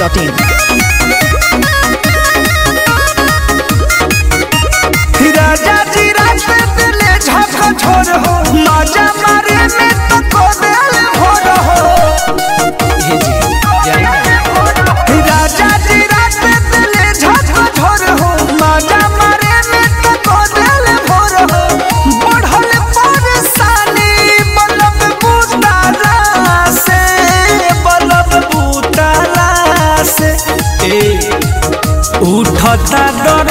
biharmasti.in राजा जी रात दिले झक छोर हो मजा मारे में तो को दिल भोर हो राजा जी रात दिले झक छोर हो मजा मारे में तो को दिल भोर हो बढ़ल परेशानी बलब बुताला से बलब बुताला से ए उठता डरो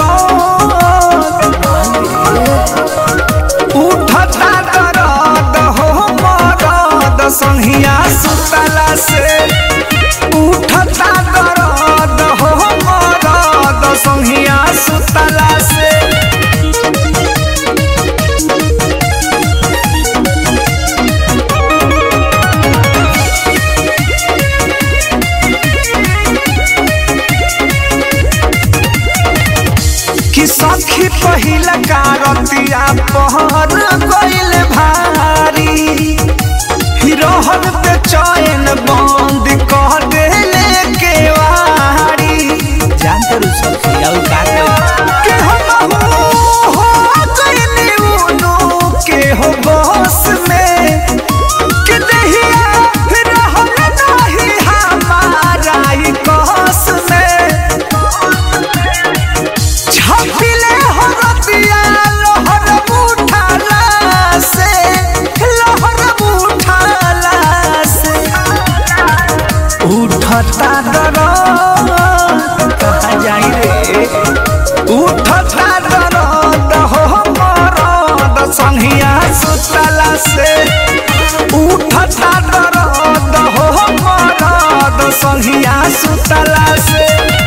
उठता दरद हो मरद संहिया सुतला से उठता दरद हो मरद संहिया सुतला से कि सखी पहिला कारतिया पहर गइल भारी हिरोहन पे चैन बंद कह देले केवारी जानते रहो सखी और का के हम हो गइनी उनु के हो बस में कि दहिया रहल नाही हमारा ही कस में छपिले हरतिया लहर उठाला से लहर उठाला से उठता दरद कहाँ जाई रे उठता दरद हो मरद संहिया सुतला से उठता दरद हो मरद संहिया सुतला से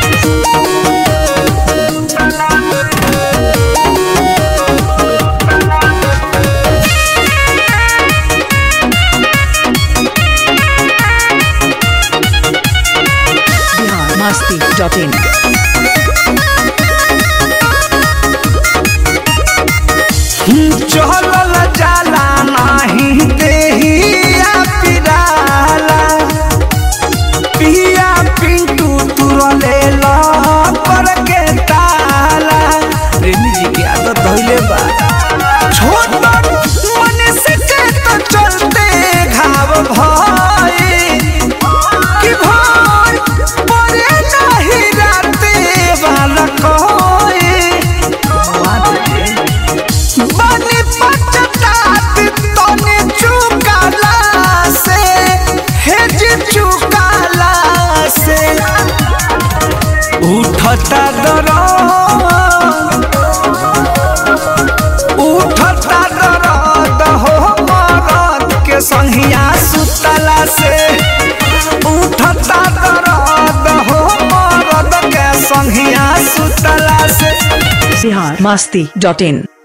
biharmasti.in चलल जाला नाही देहिया पिराला पिया पिंटू तुरले पर के ताला प्रेमी जी की आदत धइले बा छोट मनुष्य के तो चलते घाव भाई कि भाई परे नहीं राते वाला कोई बनी पचतात तने चुकाला से हेज चुकाला से उठता दरद उठता दरद हो मरद के संहिया सुतला से उठता दरद हो मरद के संहिया सुतला से biharmasti.in